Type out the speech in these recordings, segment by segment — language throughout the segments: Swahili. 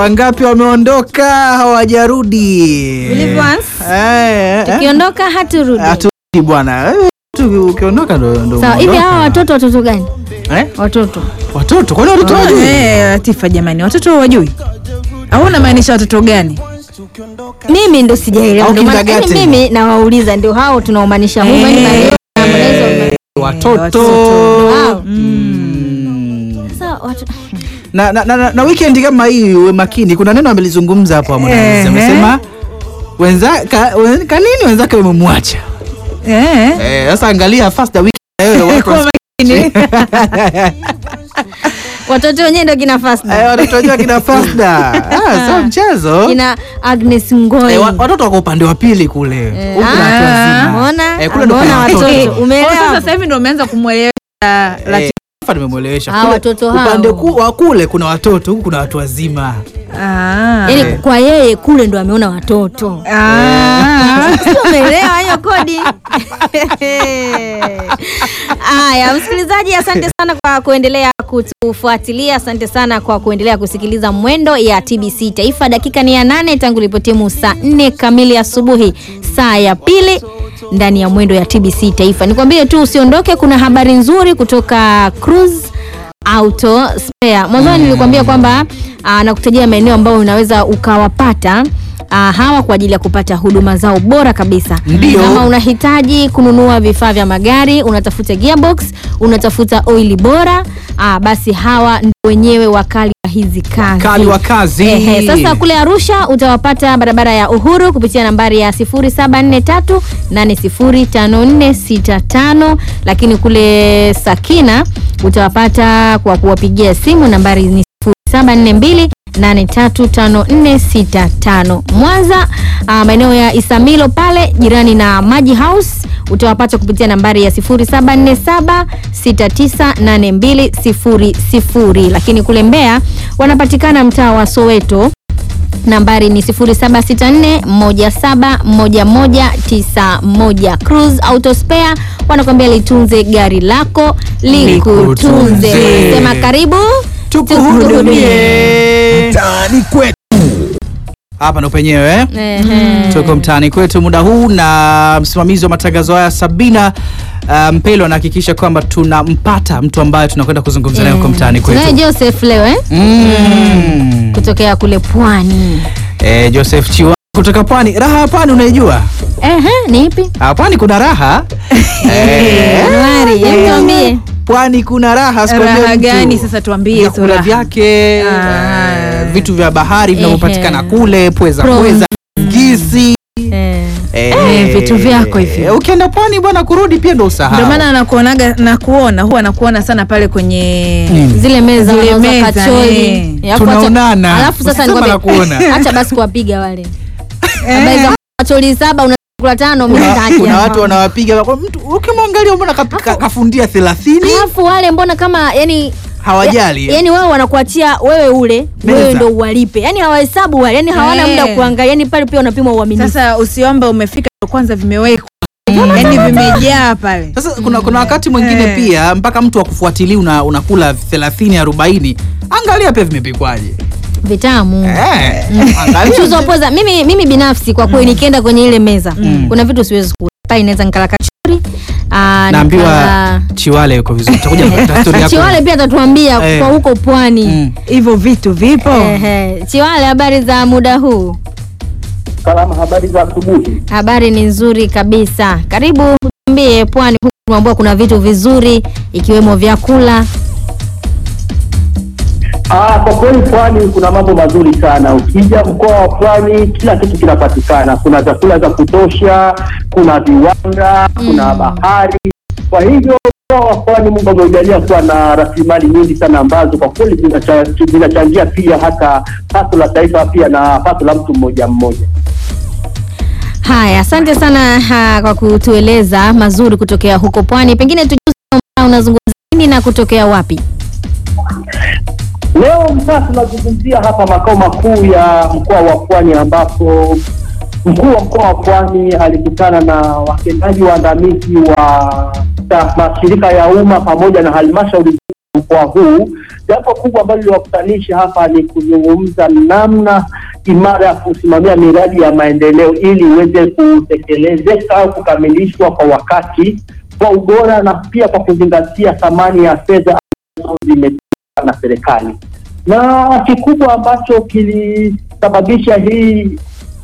Wangapi wameondoka hawajarudi? Believe once, Eh, eh. tukiondoka haturudi. Haturudi bwana. Eh, tu- Ukiondoka ndo ndo. Sawa, hivi umeondoka. hawa watoto watoto gani? Eh? Watoto. Watoto, kwani watoto wajui? Eh, Latifa jamani, watoto wajui au unamaanisha watoto gani? Mimi ndo sijaelewa. Au Ndio maana kindergarten. yaani mimi nawauliza ndio hao tunaomanisha huko yani Eh. Maria, Harmonize, Watoto. watoto. Wao. Mm. Sasa watu Na, na, na, na, na weekend kama hii uwe makini, kuna neno amelizungumza hapo Harmonize. Ehe. Amesema wenza ka, wen, kanini wenzake wamemwacha. Eh. Eh, sasa angalia first the weekend wewe watu Kwa makini. watoto wenyewe ndio kina Fasda. Eh, watoto wenyewe kina Fasda. Ah, sio mchezo. Kina Agnes Ngoi. Eh, wa- watoto wako upande wa pili kule. Eh, Huku na watu ah, wazima. umeona? Eh, kule ndo Umeona kuna watoto. watoto. Oh, Umeelewa? sasa sasa hivi ndio umeanza kumwelewesha Latifa. Hapa nimemwelewesha. Ah, Kule watoto hao. Upande ku, wa kule kuna watoto, huku kuna watu wazima. Ah. Yaani kwa yeye kule ndo ameona watoto. Ah. Sio umeelewa hiyo kodi? Haya, msikilizaji, asante sana kwa kuendelea kutufuatilia. Asante sana kwa kuendelea kusikiliza Mwendo ya TBC Taifa. Dakika ni ya nane tangu ilipotimu saa nne kamili asubuhi, saa ya pili ndani ya Mwendo ya TBC Taifa. Nikwambie tu usiondoke, kuna habari nzuri kutoka Cruise Auto Spare. Mwanzoni nilikwambia kwamba ah, nakutajia maeneo ambayo unaweza ukawapata ah, hawa kwa ajili ya kupata huduma zao bora kabisa. Ndio. Kama unahitaji kununua vifaa vya magari, unatafuta gearbox, unatafuta oili bora, ah, basi hawa ndio wenyewe wakali wa hizi kazi. Kali wa kazi. Ehe, sasa kule Arusha utawapata barabara ya Uhuru kupitia nambari ya 0743805465 lakini kule Sakina utawapata kwa kuwapigia simu nambari ni 0742 835465 Mwanza ah, maeneo ya Isamilo pale jirani na Maji House utawapata kupitia nambari ya 0747698200 lakini kule Mbeya wanapatikana mtaa wa Soweto nambari ni 0764171191 Cruise Auto Spare wanakwambia litunze gari lako likutunze. Likutunze. Sema karibu tukuhudumie mtaani kwetu. Hapa ndo penyewe eh? Ehe. Tuko mtaani kwetu muda huu na msimamizi wa matangazo haya Sabina uh, Mpelo anahakikisha kwamba tunampata mtu ambaye tunakwenda kuzungumza naye huko mtaani Tunaye kwetu. Joseph leo eh? Mm. kutokea kule Pwani. Eh, Joseph Chiwa kutoka Pwani. Raha ya Pwani unaijua? Ehe, ni ipi? Ah, Pwani kuna raha. Eh, Januari, hebu tuambie. Pwani kuna raha sikwambia Raha mtu. gani sasa tuambie hizo vyakula raha. vyake Ah. eh, vitu vya bahari vinavyopatikana Ehe. kule pweza Prawns. pweza ngisi Eh. eh, vitu vyako hivyo. eh, ukienda pwani bwana kurudi pia ndo usahau Ndio maana nakuonaga nakuona huwa nakuona sana pale kwenye Nini? zile meza Zile wanauza meza, kachori. eh. Eh, alafu acha- Tunaonana. Alafu sasa Usisema nikwambie, nakuona. acha basi kuwapiga wale. Habari za kachori saba unakula tano mimi kuna, sitaki. kuna watu wanawapiga kwa mtu ukimwangalia mbona ka- ka- kafundia 30 Alafu wale mbona kama yani hawajali yani wao wanakuachia wewe ule Meza. wewe ndo uwalipe yani hawahesabu wale yani hawana Eh. muda wa kuangalia yani pale pia unapima uaminifu sasa usiombe umefika ndo kwanza vimewekwa yani vimejaa pale sasa kuna, kuna wakati mwingine Eh. pia mpaka mtu akufuatilia una, unakula 30 40 angalia pia vimepikwaje vitamu eh, angalia mchuzi wa pweza mimi, mimi binafsi kwa kweli nikienda kwenye ile meza kuna vitu siwezi kula pale naweza nikala kachori aa, naambiwa nikala- chiwale yuko vizuri tutakuja kupata story yako chiwale pia atatuambia Eh. kwa huko pwani Mm. hivyo vitu vipo Ehe. chiwale habari za muda huu Salama, habari za asubuhi. habari ni nzuri kabisa karibu tuambie pwani huku tumeambiwa kuna vitu vizuri ikiwemo vyakula Ah, kwa kweli pwani kuna mambo mazuri sana. Ukija mkoa wa pwani, kila kitu kinapatikana. Kuna vyakula vya kutosha, kuna viwanda, kuna bahari. Kwa hivyo mkoa wa pwani, Mungu ameujalia kuwa na rasilimali nyingi sana ambazo kwa kweli zinacha- zinachangia pia hata pato la taifa pia na pato la mtu mmoja mmoja. haya asante sana ha, kwa kutueleza mazuri kutokea huko pwani pengine tujuze unazungumza nini na kutokea wapi Leo mtaa tunazungumzia hapa makao makuu ya mkoa wa Pwani ambapo mkuu wa mkoa wa Pwani alikutana na watendaji waandamizi wa ta- mashirika ya umma pamoja na halmashauri mkoa huu. Jambo kubwa ambalo liliwakutanisha hapa ni kuzungumza namna imara ya kusimamia miradi ya maendeleo ili iweze kutekelezeka au kukamilishwa kwa wakati, kwa ubora na pia kwa kuzingatia thamani ya fedha ambazo zimetolewa na serikali. Na kikubwa ambacho kilisababisha hii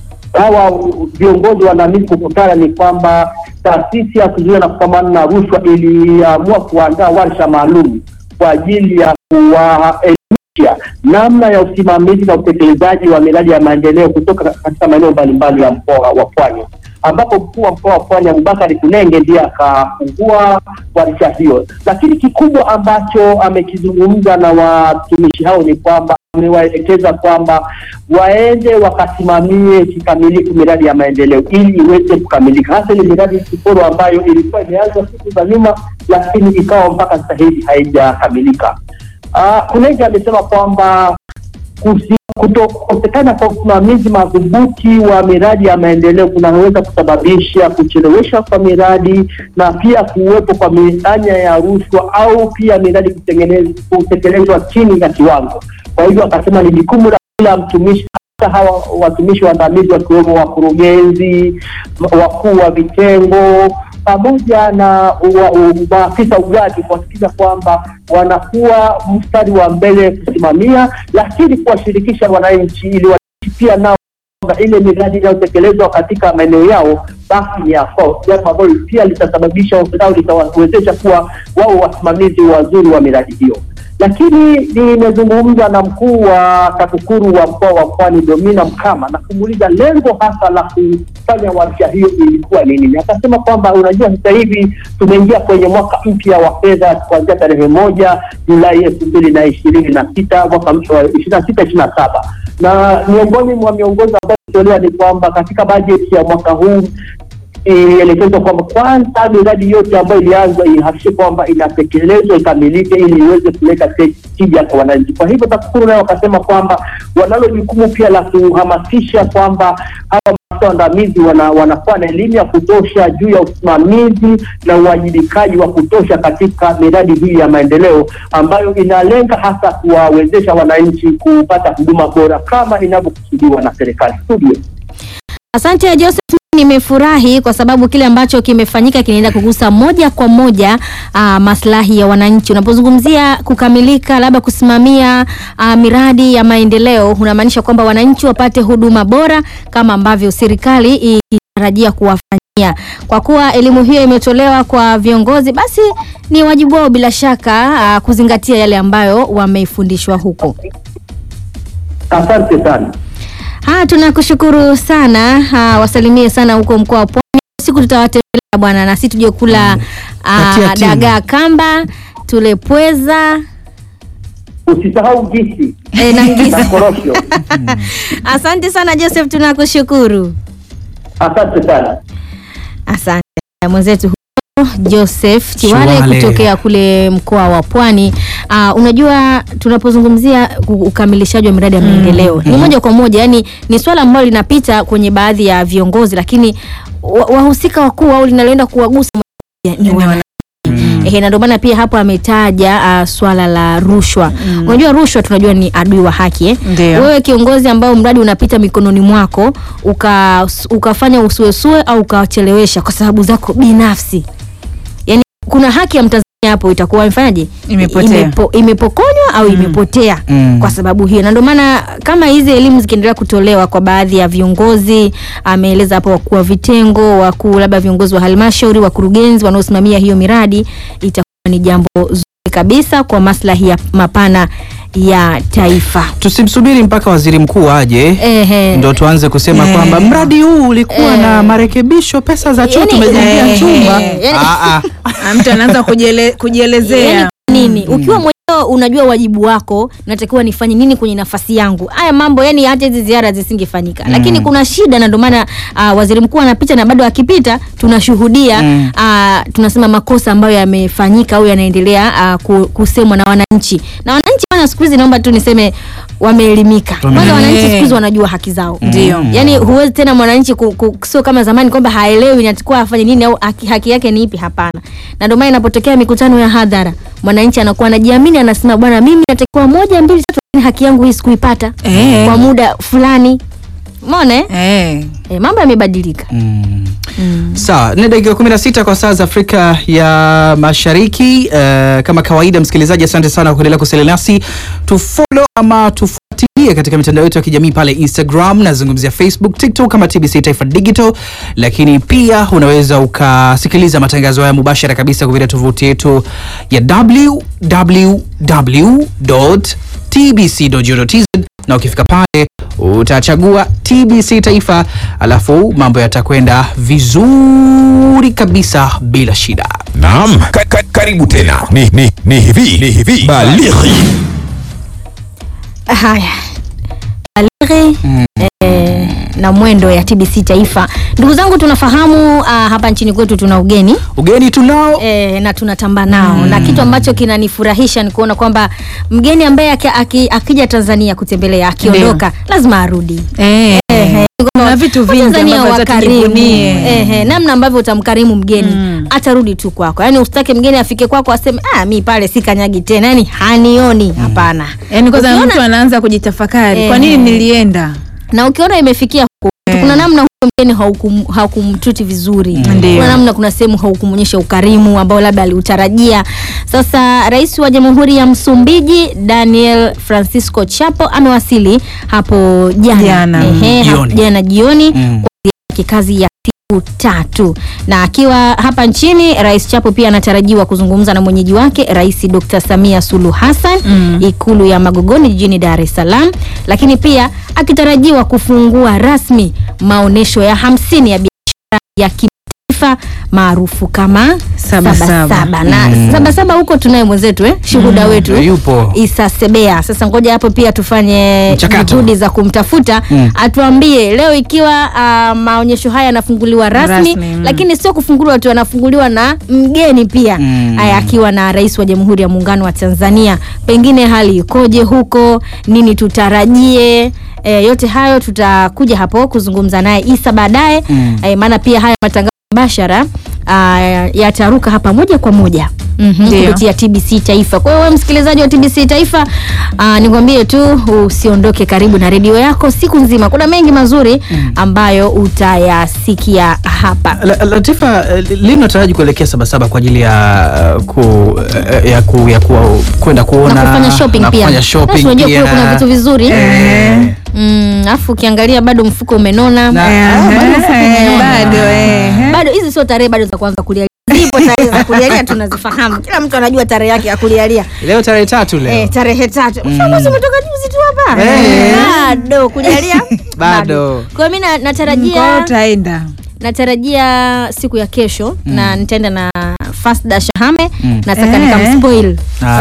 hawa viongozi waandamizi kukutana ni kwamba taasisi ya kuzuia na kupambana na rushwa iliamua kuandaa warsha maalum kwa ajili ya kuwaelimisha namna ya usimamizi na utekelezaji wa miradi ya maendeleo kutoka katika maeneo mbalimbali ya mkoa wa Pwani, ambapo mkuu wa mkoa wa Pwani Abubakari Kunenge ndiye akafungua warsha hiyo. Lakini kikubwa ambacho amekizungumza na watumishi hao ni kwamba amewaelekeza kwamba waende wakasimamie kikamilifu miradi ya maendeleo ili iweze kukamilika, hasa ile miradi kiporo ambayo ilikuwa imeanza siku za nyuma, lakini ikawa mpaka sasa hivi haijakamilika. Uh, Kunenge amesema kwamba kusi- kutokosekana kwa usimamizi madhubuti wa miradi ya maendeleo kunaweza kusababisha kuchelewesha kwa miradi na pia kuwepo kwa mianya ya rushwa au pia miradi kutengenez- kutekelezwa chini ya kiwango. Kwa hivyo akasema ni jukumu la kila mtumishi hata hawa watumishi waandamizi wakiwemo wakurugenzi, wakuu wa vitengo pamoja na wa- u- maafisa ugavi kuhakikisha kwamba wanakuwa mstari wa mbele kusimamia, lakini kuwashirikisha wananchi ili wananchi pia nao kwamba ile miradi inayotekelezwa katika maeneo yao basi ni ya kwao, jambo ambalo pia litasababisha au litawawezesha kuwa wao wasimamizi wazuri wa miradi hiyo. Lakini nimezungumza na mkuu wa TAKUKURU wa mkoa wa Pwani Domina Mkama na kumuuliza lengo hasa la kufanya warsha hiyo ilikuwa ni nini. Akasema kwamba unajua, sasa hivi tumeingia kwenye mwaka mpya wa fedha kuanzia tarehe moja Julai elfu mbili na ishirini na sita mwaka mpya wa ishirini na sita ishirini na saba na miongoni mwa miongozo ambayo ilitolewa ni kwamba katika bajeti ya mwaka huu ilielekezwa kwamba kwanza miradi yote ambayo ilianzwa ihakikishe kwamba inatekelezwa ikamilike, ili iweze kuleta te- tija kwa wananchi. Kwa hivyo TAKUKURU nayo wakasema kwamba wanalo jukumu pia la kuhamasisha kwamba hawa maafisa waandamizi wana, wanakuwa na elimu ya kutosha juu ya usimamizi na uwajibikaji wa kutosha katika miradi hii ya maendeleo ambayo inalenga hasa kuwawezesha wananchi kupata huduma bora kama inavyokusudiwa na serikali. Studio. Asante Joseph, nimefurahi kwa sababu kile ambacho kimefanyika kinaenda kugusa moja kwa moja uh, maslahi ya wananchi. Unapozungumzia kukamilika, labda kusimamia uh, miradi ya maendeleo, unamaanisha kwamba wananchi wapate huduma bora kama ambavyo serikali ikitarajia kuwafanyia. Kwa kuwa elimu hiyo imetolewa kwa viongozi, basi ni wajibu wao bila shaka uh, kuzingatia yale ambayo wamefundishwa huko. Asante sana. Ha, tunakushukuru sana. Ha, wasalimie sana huko mkoa wa Pwani. Siku tutawatembelea bwana, na sisi tuje kula Katia ah, timu. dagaa kamba, tule pweza Usisahau gisi eh, na ngisi. na korosho. Asante sana Joseph, tunakushukuru. Asante sana. Asante mwenzetu huyo Joseph Chiwale Chiwale. kutokea kule mkoa wa Pwani. Uh, unajua tunapozungumzia ku- ukamilishaji wa miradi ya maendeleo ni moja kwa moja, yani ni swala ambalo linapita kwenye baadhi ya viongozi, lakini wa- wahusika wakuu au linaloenda kuwagusa moja kwa moja ni wana Ehe, na ndio maana pia hapo ametaja uh, swala la rushwa. Unajua rushwa tunajua ni adui wa haki eh? Ndio. Wewe kiongozi ambao mradi unapita mikononi mwako uka, ukafanya usuesue au ukachelewesha kwa sababu zako binafsi, yaani kuna haki ya Mtanzania hapo itakuwa imefanyaje? Imepotea. Imepo, imepokonywa au imepotea Mm. kwa sababu hiyo, na ndio maana kama hizi elimu zikiendelea kutolewa kwa baadhi ya viongozi, ameeleza hapo wakuu wa vitengo, wakuu labda viongozi wa halmashauri, wakurugenzi wanaosimamia hiyo miradi, itakuwa ni jambo zuri kabisa kwa maslahi ya mapana ya taifa. Tusimsubiri mpaka waziri mkuu aje Ehe. ndo tuanze kusema Eh. kwamba mradi huu ulikuwa Eh. na marekebisho, pesa za choo Yani, tumejengea eh, chumba. yani- Ah, ah. Ah, mtu anaanza kujiele, kujielezea Yaani nini ukiwa mwenyewe unajua wajibu wako natakiwa nifanye nini kwenye nafasi yangu haya mambo yani hata hizi ziara zisingefanyika lakini kuna shida na ndio maana uh, waziri mkuu anapita na bado akipita tunashuhudia Mm. uh, tunasema makosa ambayo yamefanyika au yanaendelea uh, ku- kusemwa na wananchi na wananchi bana siku hizi naomba tu niseme wameelimika kwanza Wame- wananchi siku hizi Eh. wanajua haki zao Ndio. yani huwezi tena mwananchi ku, ku, sio kama zamani kwamba haelewi natakuwa afanye nini au haki, haki yake ni ipi hapana na ndio maana inapotokea mikutano ya hadhara mwananchi anakuwa anajiamini mwingine anasema bwana, mimi natakiwa moja mbili tatu, lakini haki yangu hii sikuipata Eh. kwa muda fulani. Umeona eh? Eh. Eh, mambo yamebadilika. Mm. Sawa, ni dakika 16 kwa saa za Afrika ya Mashariki. Uh, kama kawaida, msikilizaji, asante sana kwa kuendelea kusalia nasi. Tufollow ama tufuatilie katika mitandao yetu ya kijamii pale Instagram, nazungumzia Facebook, TikTok kama TBC Taifa Digital, lakini pia unaweza ukasikiliza matangazo haya mubashara kabisa kupitia tovuti yetu ya www.tbc.go.tz na ukifika pale utachagua TBC Taifa, alafu mambo yatakwenda vizuri kabisa bila shida. Naam, ka, ka, karibu tena. Ni, ni, ni hivi ni hivi balighi Haya, Baleghe eh, na mwendo ya TBC Taifa. Ndugu zangu, tunafahamu ah, hapa nchini kwetu tuna ugeni Ugeni tunao e, na tunatamba nao na kitu ambacho kinanifurahisha ni kuona kwamba mgeni ambaye aki, aki, akija Tanzania kutembelea akiondoka lazima arudi. Eh. Ehe, Kuna vitu vingi Watanzania ambavyo hata wakarimu. tujivunie. Ehe, namna ambavyo utamkarimu mgeni atarudi tu kwako, yaani usitake mgeni afike kwako aseme ah, mi pale si kanyagi tena, yaani hanioni. Hapana. Yaani kwanza Ukiona- mtu anaanza kujitafakari, kwa nini Eh. nilienda? na ukiona imefikia huko kuna namna huyo mgeni haukum- haukumtreat vizuri Ndio. kuna namna kuna sehemu haukumwonyesha ukarimu ambao labda aliutarajia sasa rais wa jamhuri ya msumbiji daniel francisco chapo amewasili hapo jana Jana. Ehe, hapo Jioni. jana jioni Mm. kwa ziara ya kikazi ya siku tatu na akiwa hapa nchini rais chapo pia anatarajiwa kuzungumza na mwenyeji wake rais dr samia suluhu hassan Mm. ikulu ya magogoni jijini dar es salaam lakini pia akitarajiwa kufungua rasmi maonyesho ya hamsini ya biashara ya kimataifa maarufu kama Saba Saba. Saba. na sabasaba huko tunaye mwenzetu eh? shuhuda wetu yupo Isa Sebea. Sasa ngoja hapo pia tufanye Mchakato. juhudi za kumtafuta Mm. atuambie leo ikiwa uh, maonyesho haya yanafunguliwa rasmi, Rasmi, mm. lakini sio kufunguliwa tu, yanafunguliwa na mgeni pia Mm. haya akiwa na rais wa Jamhuri ya Muungano wa Tanzania. Pengine hali ikoje huko, nini tutarajie? E, yote hayo tutakuja hapo kuzungumza naye Isa baadaye Mm. e, maana pia haya matangazo mbashara uh, yataruka hapa moja kwa moja Mhm, Ndio. kupitia TBC Taifa. Kwa hiyo wewe msikilizaji wa TBC Taifa, uh, nikwambie tu usiondoke karibu na redio yako siku nzima. Kuna mengi mazuri ambayo utayasikia hapa. La- Latifa, eh, lini unataraji kuelekea Sabasaba kwa ajili ya eh, ku, eh, ya ku, ya ku, kwenda kuona Na kufanya shopping na pia. kufanya shopping Basi unajua kule pia. kuna vitu vizuri. Eh. Mm, afu ukiangalia bado mfuko umenona. Na- Eh, ah, bado mfuko eh, umeona. bado eh. Bado hizi sio tarehe bado za kuanza kulialia. Zipo tarehe za kulialia tunazifahamu. Kila mtu anajua tarehe yake ya kulialia. Leo tarehe tatu leo. Eh, tarehe tatu. Mfamuzi umetoka juzi tu hapa. Eh. Bado kujalia? Bado. Kwa hiyo mimi na- Kwa hiyo natarajia utaenda. natarajia siku ya kesho na nitaenda na Fasda Shahame Mm. nataka Eh. nikamspoil. Ah.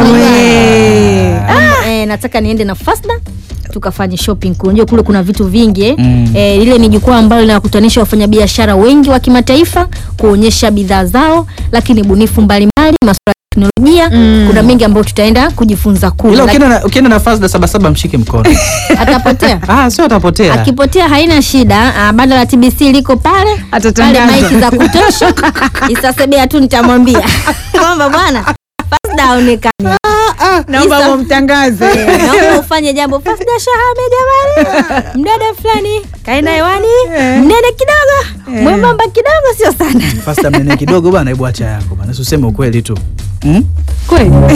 We. Ah, eh, nataka niende na Fasda tukafanye shopping kule. Unajua kule kuna vitu vingi eh. Mm. Eh, lile ni jukwaa ambalo linawakutanisha wafanyabiashara wengi wa kimataifa kuonyesha bidhaa zao, lakini bunifu mbalimbali, masuala ya teknolojia. Kuna mengi ambayo tutaenda kujifunza kule. Ila Laki- ukienda na, ukienda na Fazda Sabasaba mshike mkono. Atapotea. ah, sio atapotea. Akipotea haina shida. Ah, banda la TBC liko pale pale, Atatangaza. maiki za kutosha. Isasebea tu nitamwambia kwamba bwana Fasda haonekani. Naomba Isa- mumtangaze. Eh, naomba ufanye jambo Fasda Shahame jamani, mdada fulani kaenda hewani, mnene kidogo, mwembamba kidogo, sio sana Fazda mnene kidogo bana, hebu acha yako bana. Usiseme ukweli tu. Mm? kweli.